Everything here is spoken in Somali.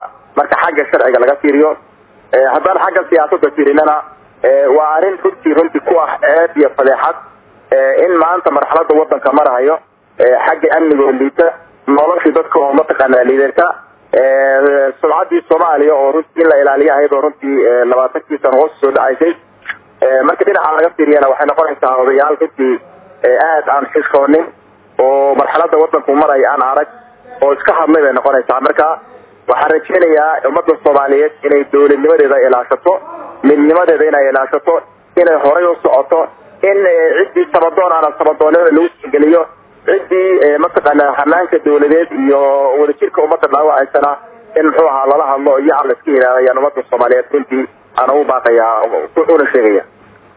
marka xagga sharciga laga fiiriyo haddaan xagga siyaasada fiirinana waa arrin runtii runtii ku ah ceeb iyo fadeexad in maanta marxalada wadanka marahayo xagga amniga oo liita noloshii dadka oo mataqaanaa liidata sumcaddii soomaaliya oo runtii in la ilaaliyo ahayd oo runtii labaatankii sano hoos soo dhacaysay marka dhinaca laga fiiriyana waxay noqonaysaa odayaal runtii aad aan xishoonin oo marxalada wadanku maraya aan arag oo iska hadlay bay noqonaysaa marka waxaan rajeynayaa ummadda soomaaliyeed inay dowladnimadeeda ilaashato midnimadeeda inay ilaashato inay horay u socoto in ciddii sabadoon ana sabadoonnimada lagu tixgeliyo ciddii mataqaana hanaanka dawladeed iyo wadajirka ummadda dhaawacaysana in muxuu ahaa lala hadlo iyo aan la iska yidhaahayaan ummadda soomaaliyeed runtii aan ugu baaqayaa una sheegaya